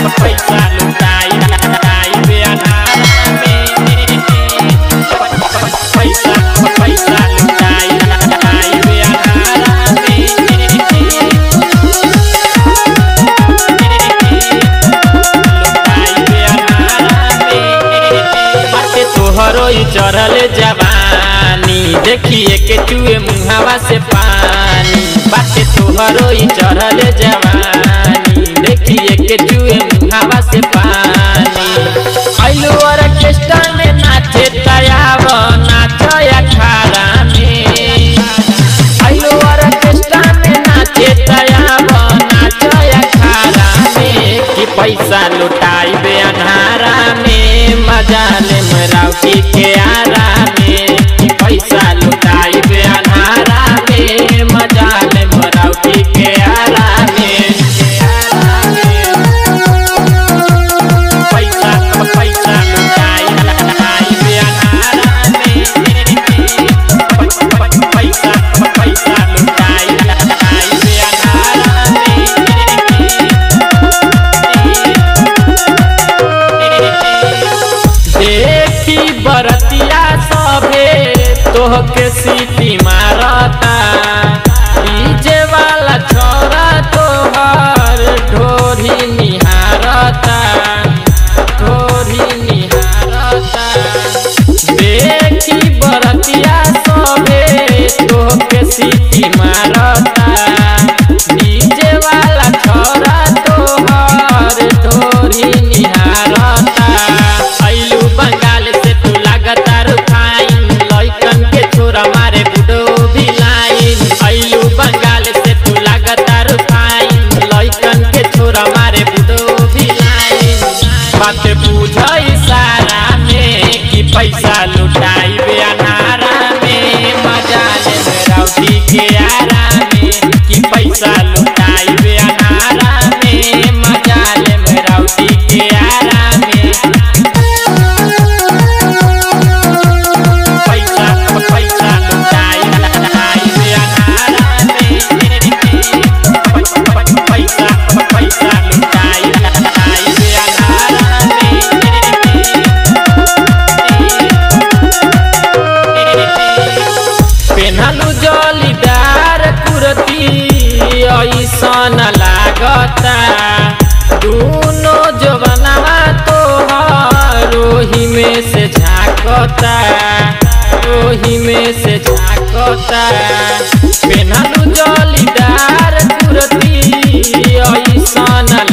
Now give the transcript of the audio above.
पैसा लुटाई लुटाई बे अनारा में पैसा पैसा लुटाई लुटाई बे अनारा में बाटे तोहरो ई चढ़ल जवानी देखिए के चुए मुहावा से पानी बाटे तोहरो ई चढ़ल जवानी देखिए के चुए मुहावा से पानी आइलो ऑर्केस्ट्रा में नाचे तयाव नाचो अखाड़ा में आइलो ऑर्केस्ट्रा में नाचे तयाव नाचो अखाड़ा में कि पैसा लुटाई बे अन्हारा में मजा ले मराउटी के आरा में कि पैसा लुटाई बे अन्हारा में मजा ले मराउटी के आरा में पैसा पैसा लुटाई लुटाई बे अन्हारा में पैसा पैसा लुटाई लुटाई बे अन्हारा देखी बरतिया सभे तोहके सीटी मारता डीजे वाला छोरा तोहर ढोरी निहारता ढोरी निहारता देखी बरतिया सभे तोहके सीटी मारता डीजे वाला छोरा तोहर ढोरी निहारता आइलू बंगाल से तू लगातार फाइन लइकन के छोरा मारे बुडो भी लाइन आइलू बंगाल से तू लगातार फाइन लइकन के छोरा मारे बुडो भी लाइन बात बुझई सारा में कि पैसा लुटाई बे अनारा में मजा ले रौटी के आरा में कि पैसा लुटाई बे अनारा में मजा ले रौटी के आरा में पैसा पैसा लुटाई लुटाई बे अनारा में पैसा पैसा लुटाई लुटाई बे अनारा में पेनहलू जलीदार कुर्ती ऐसन लागता दूनो जवनवा तोहर ओही में से झाकता ओही में से झाकता पेनहलू जलीदार कुर्ती ऐसन